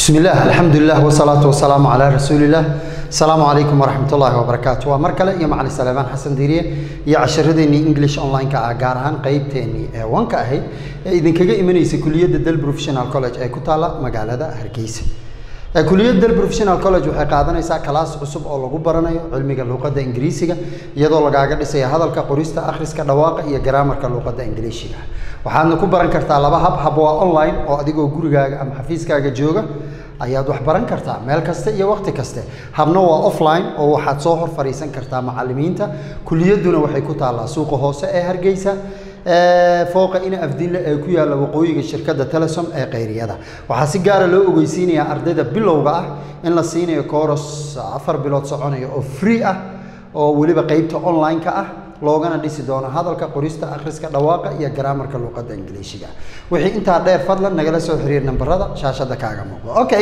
بسم الله الحمد لله والصلاة والسلام على رسول الله السلام عليكم ورحمة الله وبركاته ومركلة يا معلي سليمان حسن ديريه يا عشرديني انجلش اونلاين كا gaar ahaan qaybteeni ee wanka ahayd ee idinkaga imanaysa kuliyadda Dal Professional College ee ku taala magaalada Hargeysa ee kuliyadda Dal Professional College waxay qaadanaysaa kalaas cusub oo lagu baranayo cilmiga luqadda Ingiriisiga iyadoo lagaaga dhisayo hadalka qorista akhriska dhawaaqa iyo grammarka luqadda Ingiriisiga waxaadna ku baran kartaa laba hab hab waa online oo adigoo gurigaaga ama xafiiskaaga jooga ayaad wax baran kartaa meel kasta iyo waqti kaste habna waa offline oo waxaad soo hor fariisan kartaa macallimiinta kuliyadduna waxay ku taallaa suuqa hoose ee hargeysa fooqa ina afdinle ee ku yaalla waqooyiga shirkadda telesom ee qayriyada waxaa si gaara loo ogeysiinayaa ardayda bilowga ah in la siinayo kooros afar bilood soconaya oo free ah oo weliba qeybta online-ka ah loogana dhisi doono hadalka qorista akhriska dhawaaqa iyo garaamarka luqadda ingiliishiga wixii intaa dheer fadlan nagala soo xiriir nambarada shaashada kaaga muuqda okay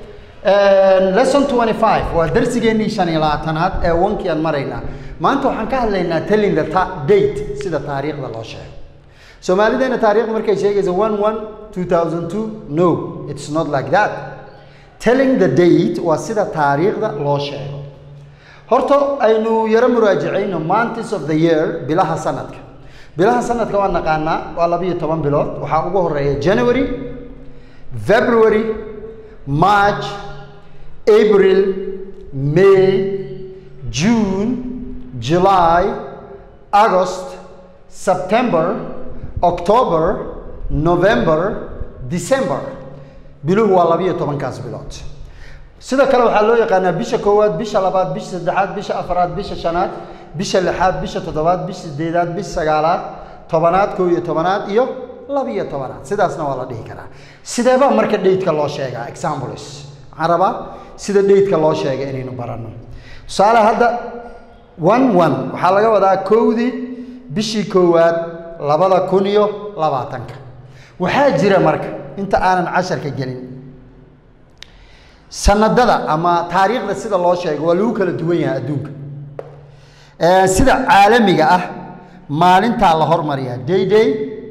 lesson 25 waa darsigeennii shan iyo labaatanaad ee wankii aan maraynaa maanta waxaan ka hadlaynaa telling the date sida taariikhda loo sheego soomaalideena taariikhda markay sheegaysa one one two thousand two no it's not like that telling the date waa sida taariikhda loo sheego horta aynu yaro muraajacayno months of the year bilaha sanadka bilaha sanadka waa naqaanaa waa labiyo toban bilood waxaa ugu horeeya january february march april may june july august september october november december biluhu waa labiyo tobankaas bilood sidoo kale waxaa loo yaqaanaa bisha koowaad bisha labaad bisha saddexaad bisha afaraad bisha shanaad bisha lixaad bisha toddobaad bisha sideedaad bisha sagaalaad tobanaad koo iyo tobanaad iyo labiyo tobanaad sidaasna waa la dhihi karaa sideebaa marka dheydka loo sheegaa examples waxaan rabaa sida dheydka loo sheega inaynu baranno tusaale hadda one one waxaa laga wadaa kowdii bishii koowaad labada kun iyo labaatanka waxaa jira marka inta aanan casharka gelin sanadada ama taariikhda sida loo sheego waa lagu kala duwan yahay adduunka sida caalamiga ah maalintaa la hormariyaa day day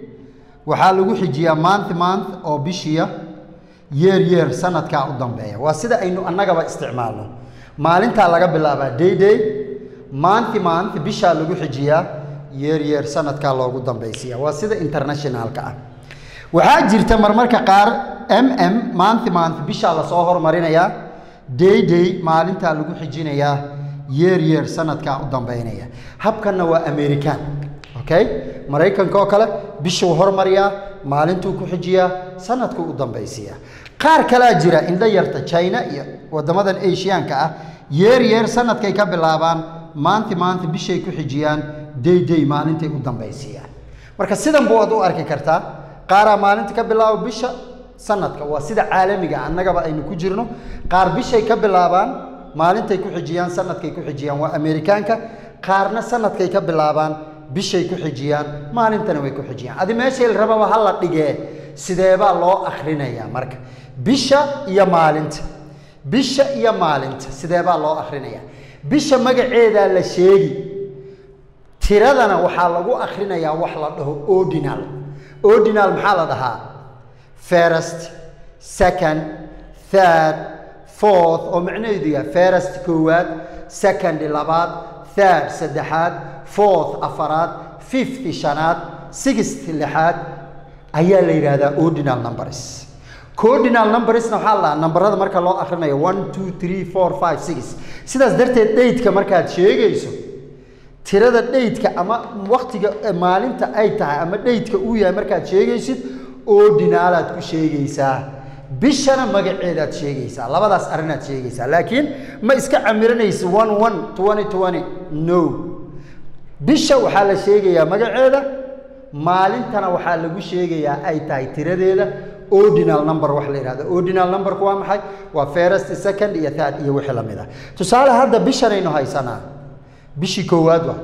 waxaa lagu xijiyaa month month oo bishiya yeer yeer sanadkaa u dambeeya waa sida aynu annagaba isticmaalno maalintaa laga bilaabaa day day month month bishaa lagu xijiyaa yeer yeer sanadkaa loogu dambaysiya waa sida internationalka ah waxaa jirta marmarka qaar mm month month bishaa lasoo hormarinayaa day day maalintaa lagu xijinayaa yeer yeer sanadkaa u dambaynaya habkanna waa american okay maraykanka oo kale bishuu hormariyaa maalintuu ku xijiyaa sanadkuu u dambaysiiyaa qaar kalaa jira indho yarta china iyo waddamadan asiyaanka ah yeer yeer sanadkay ka bilaabaan maanti maanti bishay ku xijiyaan day day maalintay u dambaysiiyaan marka sidan buu ad u arki kartaa qaaraa maalinta ka bilaabo bisha sanadka waa sida caalamiga annagaba aynu ku jirno qaar bishay ka bilaabaan maalintay ku xijiyaan sanadkay ku xijiyaan waa amerikaanka qaarna sanadkay ka bilaabaan bishay ku xijiyaan maalintana way ku xijiyaan adi meeshay la rababa ha la dhigee sideebaa loo akhrinayaa marka bisha iyo maalinta bisha iyo maalinta sideebaa loo akhrinayaa bisha magaceedaa la sheegi tiradana waxaa lagu akhrinayaa wax la dhaho ordinal ordinal maxaa la dhahaa first second third fourth oo macnaheedu yahay first koowaad second labaad third saddexaad fourth afaraad fifth shanaad sixth lixaad ayaa la yidhaahdaa ordinal numbers cordinal numbersna waxaa la dhahaa nambarada marka loo akhrinayo one two three four five six sidaas darteed dheydka markaad sheegayso tirada dheydka ama waktiga maalinta ay tahay ama dheydka uu yahay markaad sheegaysid ordinaalaad ku sheegaysaa bishana magaceedaad sheegaysaa labadaas arrinaad sheegaysaa laakiin ma iska camiranaysa one one twenty twenty no bisha waxaa la sheegayaa magaceeda maalintana waxaa lagu sheegayaa ay tahay tiradeeda ordinal number wax la yidhahdo ordinal numberku waa maxay waa first second iyo third iyo wixii la mid ah tusaale hadda bishanaynu haysanaa bishii koowaad waa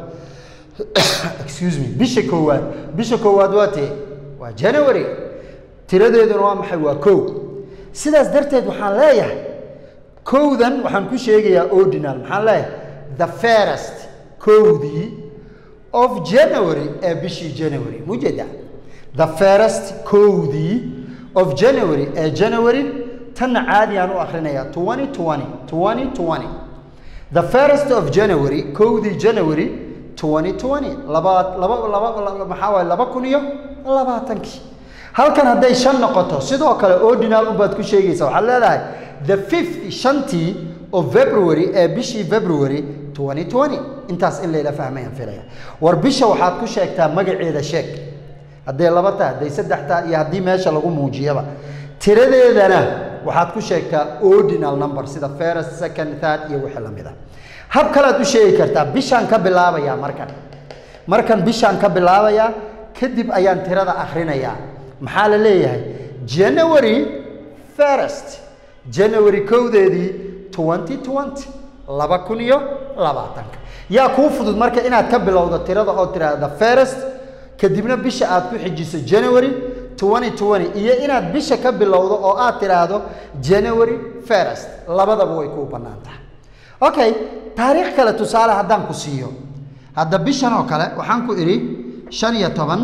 excuse me bisha koowaad bisha koowaad waa tee waa january tiradeeduna waa maxay waa kow sidaas darteed waxaan leeyahay kowdan waxaan ku sheegayaa ordinal maxaan leeyahay the first kowdii of january ee bishii january mujeda the first kowdii of january ee january tanna caadi aan u akhrinayaa twenty twenty twenty twenty the first of january kowdii january twenty twenty laba laba laba maxaa waaye laba kun iyo labaatankii halkan hadday shan noqoto sidoo kale ordinal unbaad ku sheegaysa waxaad leedahay the fifth shantii of february ee bishii february twenty twenty intaas in layla fahmayaan filaya war bisha waxaad ku sheegtaa magaceeda sheeg hadday laba tahay hadday saddex tahay iyo haddii meesha lagu muujiyaba tiradeedana waxaad ku sheegtaa ordinal number sida first second third iyo wixii lamid ah hab kalead u sheegi kartaa bishaan ka bilaabayaa markan markan bishaan ka bilaabayaa kadib ayaan tirada akhrinayaa maxaa la leeyahay january first january kowdeedii twenty twenty laba kun iyo labaatanka yaa kuu fudud marka inaad ka bilowdo tirada oo tiraahda first kadibna bisha aad ku xijiso january twenty twenty iyo inaad bisha ka bilowdo oo aad tiraahdo january first labadaba way kuu bannaan tahay okay taariikh kale tusaale haddaan ku siiyo hadda bishan oo kale waxaan ku idhi shan iyo toban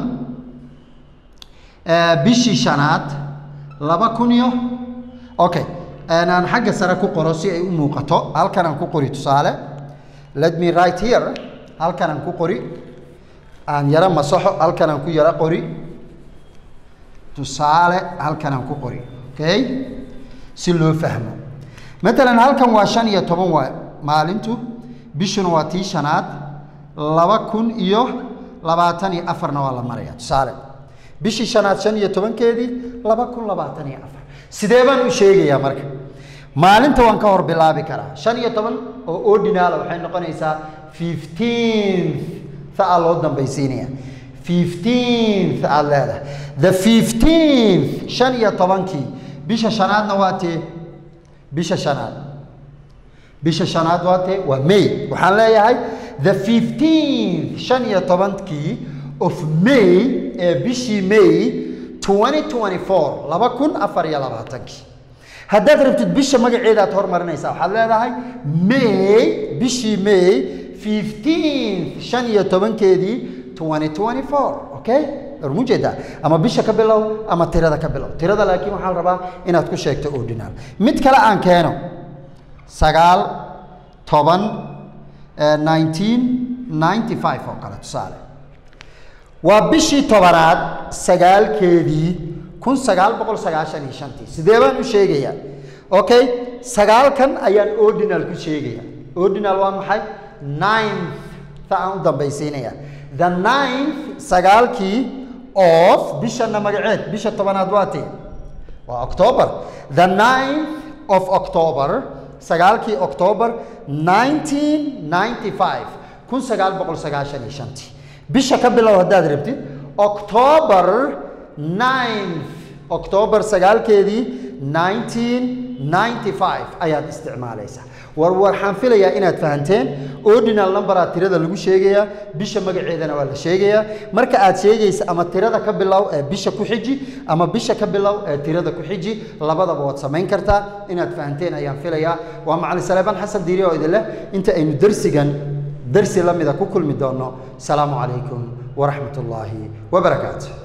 bishii shanaad laba kun iyo okay aan xagga sare ku qoro si ay u muuqato halkan aan ku qori tusaale let me right here halkan aan ku qori aan yaro masaxo halkan aan ku yaro qori tusaale halkan aan ku qori okay si loo fahmo matalan halkan waa shan iyo toban waa maalintu bishuna waa tii shanaad laba kun iyo labaatan iyo afarna waa la maraya tusaale bishii shanaad shan iyo tobankeedii laba kun labaatan iyo afar sidee baan u sheegayaa marka maalinta waan ka hor bilaabi karaa shan iyo toban oo ordinala waxay noqonaysaa fifteenth aa loo dambaysiinaya fifteenth aad leedahay the fifteenth shan iyo tobankii bisha shanaadna waa tee bisha shanaad bisha shanaad waa tee waa may waxaan leeyahay the fifteenth shan iyo tobankii of may ee bishii may twenty twenty four laba kun afar iyo labaatankii haddaad rabtid bisha magaceeda aad hormarinaysaa waxaad leedahay may bishii may fifteenth shan iyo tobankeedii twenty twenty four okay warmu jeedaa ama bisha ka bilow ama tirada ka bilow tirada laakiin waxaa la rabaa inaad ku sheegto ordinal mid kale aan keeno sagaal toban nineteen ninety five oo kale tusaale waa bishii tobanaad sagaalkeedii kun sagaal boqol sagaashan iyo shantii sidee baan u sheegayaa okay sagaalkan ayaan ordinal ku sheegaya ordinal waa maxay ninth ta aan u dambaysiinaya the ninth sagaalkii of bishana magaceed bisha tobanaad waa tee waa october the ninth of october sagaalkii october nineteen ninety five kun sagaal boqol sagaashan iyo shantii bisha ka bilow haddaad rabtid october ninth october sagaalkeedii nineteen ninety five ayaad isticmaalaysaa war waxaan filayaa inaad fahanteen ordinal numberaa tirada lagu sheegayaa bisha magaceedana waa la sheegayaa marka aad sheegaysa ama tirada ka bilow ee bisha ku xiji ama bisha ka bilow ee tirada ku xiji labadaba waad samayn kartaa inaad fahanteen ayaan filayaa waa macalin saleebaan xasan diiri oo idin leh inta aynu darsigan darsi la mida ku kulmi doono asalaamu calaykum waraxmat ullaahi wabarakaatu